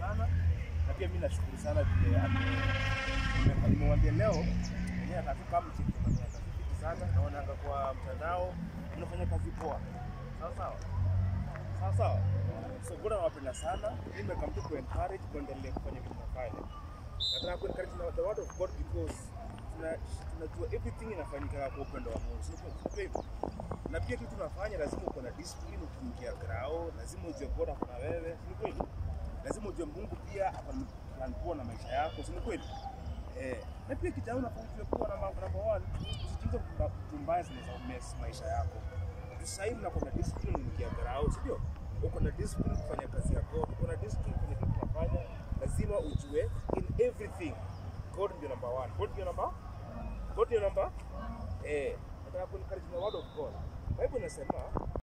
sana na pia mimi nashukuru sana vile ame- nime- nimemwambia leo yeye atafika mchiki atafiki sana naonanga kwa mtandao unafanya kazi poa sawa sawa sawa sawa so bora nawapenda sana mimi nimekam tu kuencourage kuendelea kufanya vitu nafanya nataka kuencourage na the word of God because tuna- tunajua everything inafanyika kwa upendo wa Mungu sio kwa hivyo na pia kitu tunafanya lazima uko na discipline ukiingia grao lazima ujue God ako na wewe si kweli lazima ujue Mungu pia ako na plan poa na maisha yako si kweli eh na pia kijana unafaa kuwa na mambo number one usijiingize kwa vitu mbaya zinaweza mess maisha yako sasa hivi unakuwa na discipline unaingia grao si ndio uko na discipline kufanya kazi ya God uko na discipline kufanya kitu unafanya lazima ujue in everything God ndio number one God ndio number God ndio number eh nataka kuencourage the word of God Bible inasema